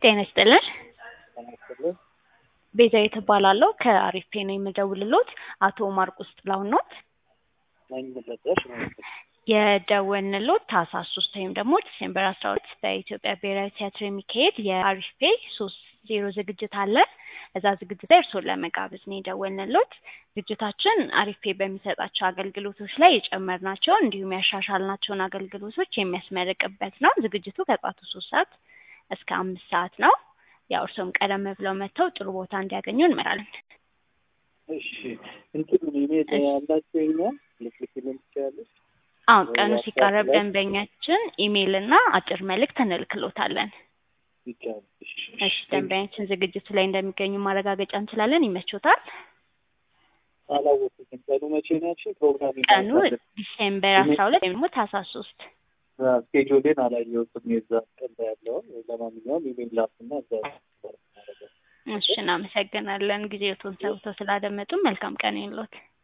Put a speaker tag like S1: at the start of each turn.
S1: ጤና ይስጥልን።
S2: ተመስገን
S1: ቤዛዊት እባላለሁ ከአሪፍ ፔ ነው የምደውልሎት። አቶ ማርቆስ ጥላሁን ኖት?
S2: ነኝ መለጠሽ ማለት ነው።
S1: የደወልንሎት ታህሳስ ሶስት ወይም ደግሞ ዲሴምበር አስራ ሁለት በኢትዮጵያ ብሔራዊ ቲያትር የሚካሄድ የአሪፍ ፔ ሶስት ዜሮ ዝግጅት አለ። እዛ ዝግጅት ላይ እርስዎን ለመጋበዝ ነው የደወልንሎት። ዝግጅታችን አሪፍ ፔ በሚሰጣቸው አገልግሎቶች ላይ የጨመርናቸውን እንዲሁም ያሻሻልናቸውን አገልግሎቶች የሚያስመርቅበት ነው። ዝግጅቱ ከጠዋቱ ሶስት ሰዓት እስከ አምስት ሰዓት ነው። ያው እርስዎም ቀደም ብለው መጥተው ጥሩ ቦታ እንዲያገኙ እንመራለን።
S2: እሺ እንትኑ ኢሜል ያላቸው ይኛል ልትልክልን ትችላለች።
S1: አሁን ቀኑ ሲቃረብ ደንበኛችን ኢሜይል እና አጭር መልእክት እንልክሎታለን።
S2: ይቻላል።
S1: እሺ ደንበኛችን ዝግጅቱ ላይ እንደሚገኙ ማረጋገጫ እንችላለን። ይመቾታል?
S2: አላወኩትም። ቀኑ መቼ ናቸው? ፕሮግራም
S1: ቀኑ ዲሴምበር አስራ ሁለት ወይም ደግሞ ታህሳስ ሶስት
S2: ስኬጁሌን አላየሁትም የዛ ቀን ላይ ያለውን። ለማንኛውም ኢሜል ላክና እዛ
S1: እሺ እናመሰግናለን። ጊዜዎትን ሰውተው ስላደመጡ መልካም ቀን ይሁንልዎት።